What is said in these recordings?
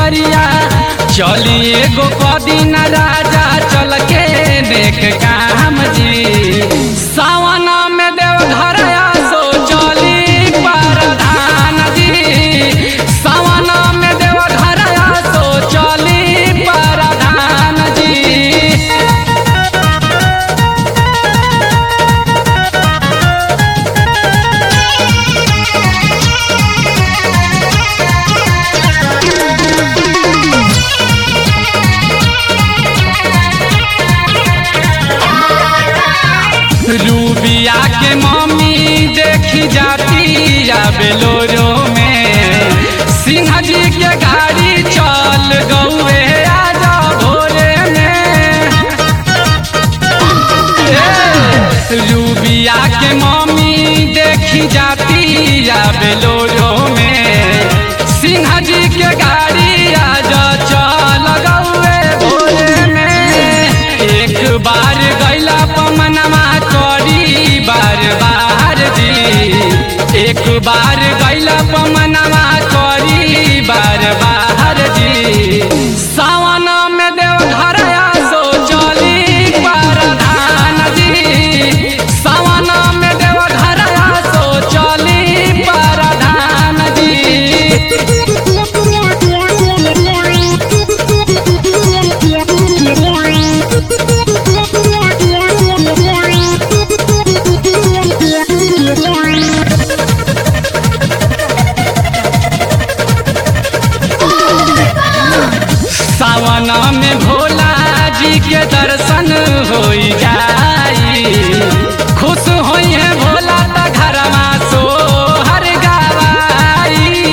दुआरिया चली एगो कदीन राजा चल के देख काम जी सावन में देव घर आसो चली परधान जी सावन में देव घर आसो चली परधान जी रूबिया के मम्मी देखी जाती या बेलोरो में सिंह जी के गाड़ी चल गौए आजा भोरे में ए, रूबिया के मम्मी देखी जाती या बेलोरो में सिंह जी के गाड़ी आजा चल गौए भोरे में एक बार गैला पमनमा करी बार बार जी एक बार गैला पमनमा करी बार बार जी सावन में देव घर आसो चली परधान जी सावन में देव घर आसो चली परधान जी सावन में भोला जी के दर्शन हो जाई खुश होई है भोला त घरमा सो हर गवाई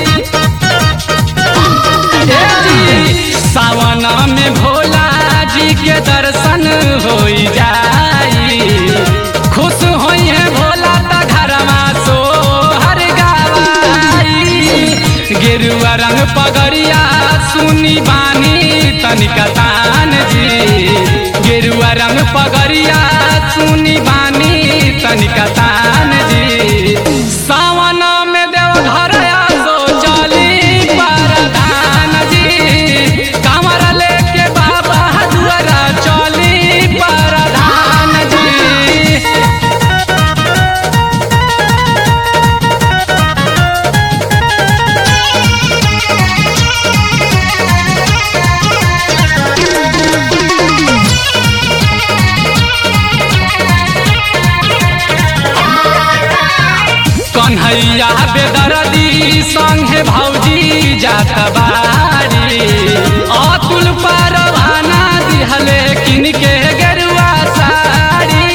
ए जी, सावन में भोला जी के दर्शन हो जाई खुश होई है भोला त घरमा सो हर गवाई गेरुआ रंग पगड़िया सुनी बानी तनिका तान जी गेरुआ रंग पगड़िया सुनी बानी तनिका तान जी सावन में देव घर आसो चली परधान जी कमर लेके बाबा दुआरा चली परधान जी कन्हैया बेदरदी संगे भौजी जात बारी अतुल परवाना दिहले किनके गेरुआ साड़ी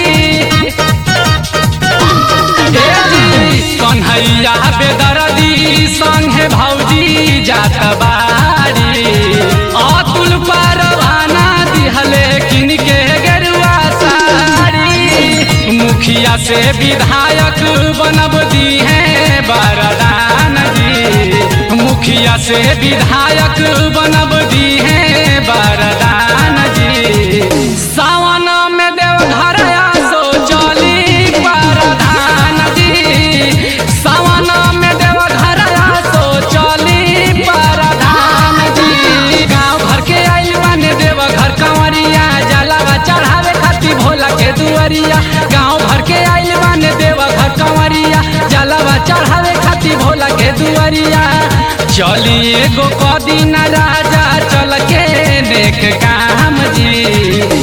ए जी, कन्हैया बेदरदी संगे भौजी जात बारी अतुल परवाना दिहले किनके गेरुआ साड़ी मुखिया से विधायक बनब दी है बरदान जी मुखिया से विधायक बनब दी है बरदान जी सावन में देव घर आसो चली परधान जी सावन में देव घर आसो चली परधान जी गाँव घर के आइल बने देव घर कंवरिया जलावा चढ़ावे खातिर भोला के दुआरिया गाँव भर के आइल बने देव घर कंवरिया जलावा चढ़ावे खातिर भोला के दुआरिया चली एगो कदीन राजा चल के देख काम जी